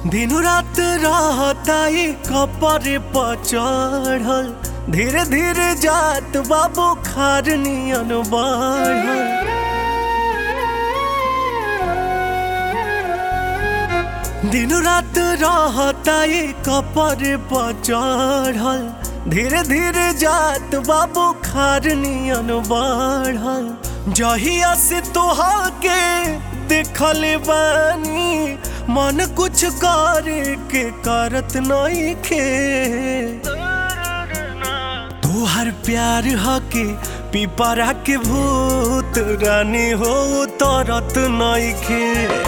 दिन रात रहताई कपर पर चढ़ल धीरे धीरे जात बाबू खार नियन बढ़ल दिन रात रहताई कपर पर चढ़ल धीरे धीरे जात बाबू खार नियन बढ़ल जहिया से तोहा के देखल बानी मन कुछ करे के करत नहीं खे तोहर प्यार हके पिपरा के भूत रानी हो तरत नहीं खे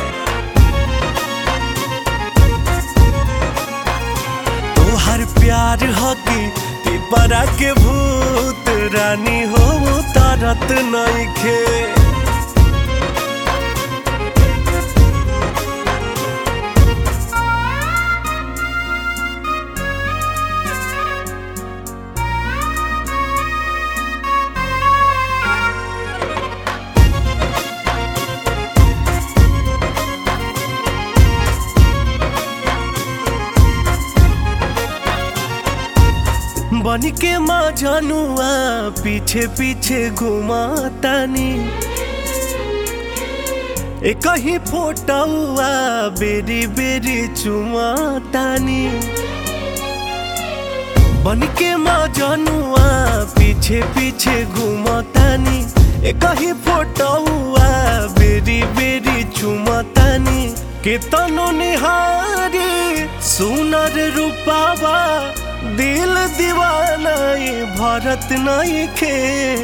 तोहर प्यार हकी पिपरा के भूत रानी हो तरत नइखे बन के माँ जनुआ पीछे पीछे घुमातानी एक ही फोटुआ बेरी बेरी चुमातानी बन के माँ जनुआ पीछे पीछे घुमातानी एक ही फोटुआ बेरी बेरी चुमातानी केतनो निहारी सुनर रूपावा दिल दीवाना ये भरत नहीं खे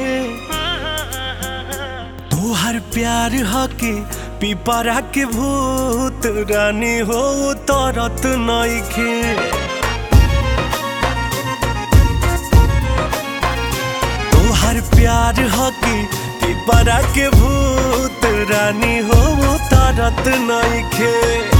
तोहर प्यार हके पिपरा के भूत रानी हो तरत नहीं खे तोहर प्यार हके पिपरा के भूत रानी हो तरत नहीं खे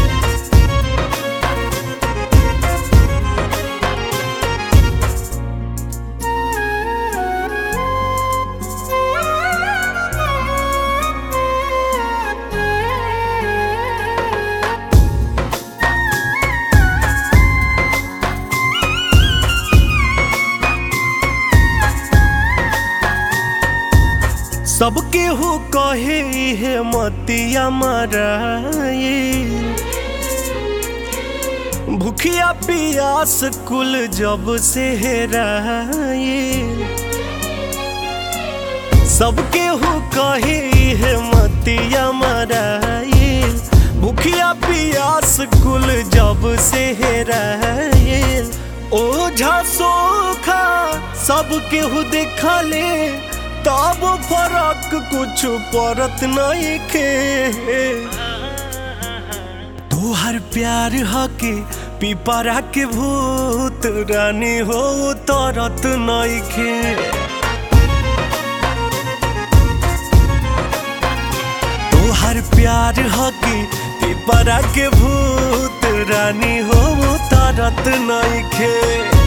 सबके हो कहे है मतिया मराए भूखिया पियास कुल जब से हेराए सबके हो कहे है मतिया मराए भूखिया पियास कुल जब से हेराए ओझा सोखा सबके हो देखले तब फरक कुछ परत नहीं खे तोहर प्यार हके पिपरा के भूत रानी हो तरत नहीं खे तोहर प्यार हके पिपरा के भूत रानी हो तरत नहीं खे